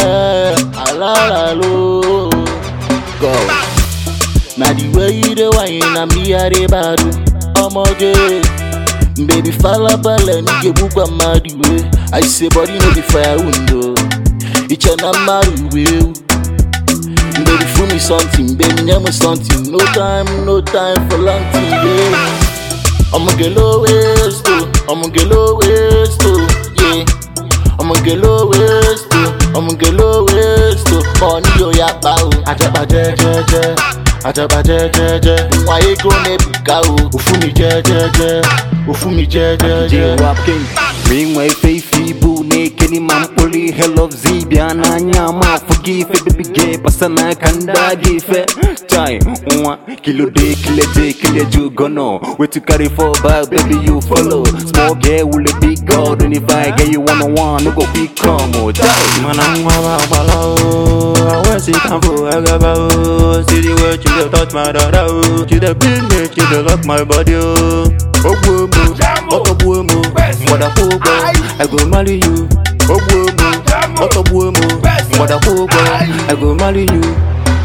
alalalo. Go. Na the way you dey whine na me I dey badu. Omoge, baby falabala nige bukwa madu we. I say body no be firewood o. Iche na madu we. Baby fool me something, baby nyam something. No time, no time for long thing, yeah. I'ma get low waist too. I'ma get low waist too. Yeah. I'ma get low waist too. I'ma get low waist too. Money yo ya bao. Ajaba je je je. Ajaba je je je. Why you go me buka o? Ofumi je je je. Ofumi je je je. J-Rap King Ringway Faithy Boo Naked Man Puli Hell of Zibia Nanya Ma Forgive it baby gay Pasana Kanda Gife Chai Mwa Kilo day Kilo day Kilo you gono Where to carry for back Baby you follow Small girl with a big god And if I get you one on one No go big come oh Chai Manangwa bala o, I wear sit down for agaba o. See the way you dey touch my dada o, you dey beat me, you dey lock my body o. Ogbo mo, otogbo mo, mgbada kogbo, I go marry you. Ogbo mo, otogbo mo, mgbada kogbo, I go marry you.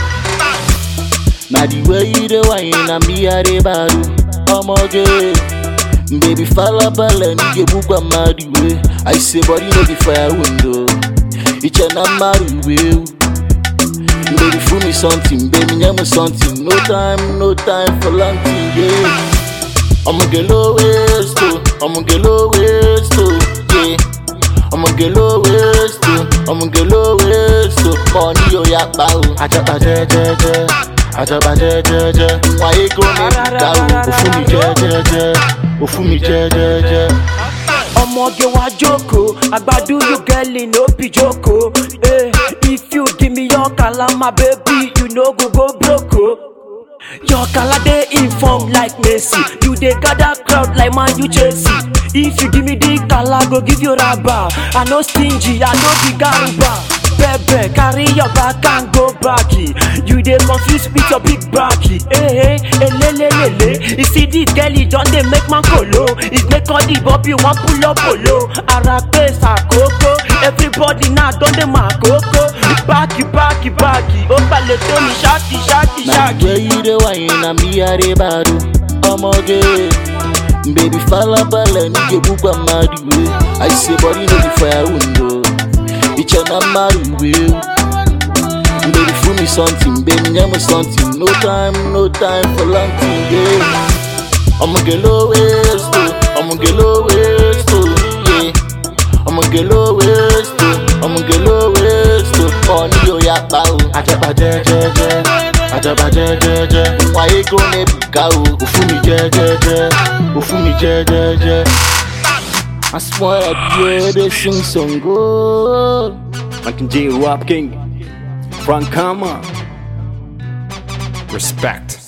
Na the way you dey whine na me I dey badu. Omoge, baby falabala nige bukwa madu we. I say body no be firewood o. Iche na madu we. Baby fool me something, baby nyam something. No time, no time for long thing, yeah. I'ma get low waist too. I'ma get low waist too. Yeah. I'ma get low waist too. I'ma get low waist too. Money yo ya bao. Ajaba je je je. Ajaba je je je. Why you go me buka o? Ofumi je je je. Ofumi je je je. ọmọge wa jókòó àgbàdo you girl no be jókòó eh, if you give me your kala my baby you no go go broke o. your kala dey inform like messi you dey gather crowd like man u chelsea if you give me the kala go give you raba i no stingy i no be garuba bẹbẹ carry your back and go back you dey confuse with your big back eh, eh, elelelele you see this girl e don dey make man kolo e make all the bobi wan pull up polo ara pé sàkókò everybody now don dey ma kókó báàkì báàkì báàkì ó balẹ̀ tó ní ṣáàkì ṣáàkì Na the ṣáàkì. way you dey whine na me I dey badu. Omoge, baby falabala nige bukwa madu we. I say body no be firewood o. Iche na madu we. Baby fool me something, baby nyam something. No time, no time for long thing, yeah. I'ma get low waist too. I'ma get low waist too, yeah. I'ma get low waist too. I'ma get low waist too. Money yo ya bao. Ajaba je je je. Ajaba je je je. Why you go me buka o? Ofumi je je je. Ofumi je je je. I swear I they sing song good. Like J-Rap King Frank Kama Respect.